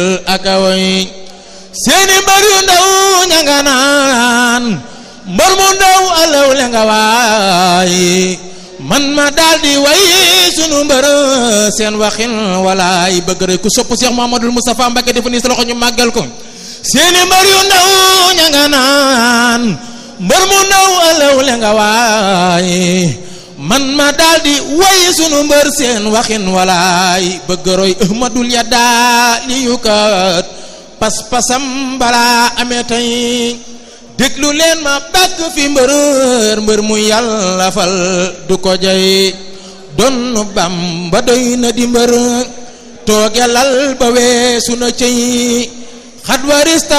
ak awoy seeni mbër yu ndaw ña nga naan mbër mu ndaw alaw le nga waay man ma daldi way sunu mbër seen waxin walaay bëgg rek ku sopp Cheikh Mouhamadoul Moustapha Mbacké defa nii sa loxo ñu màggal ko seeni mbër yu ndaw ña nga naan mbër mu ndaw alaw le nga waay man ma daldi way sunu mbër seen waxin walaay bëgg roy ahmadul yadda li yu kat pas-pasam balaa amee tey déglu leen ma bàkk fi mbër mbër mu yàlla fal du ko jay donn Bamba doy na di mbër toogelal ba weesu na cëy xat warista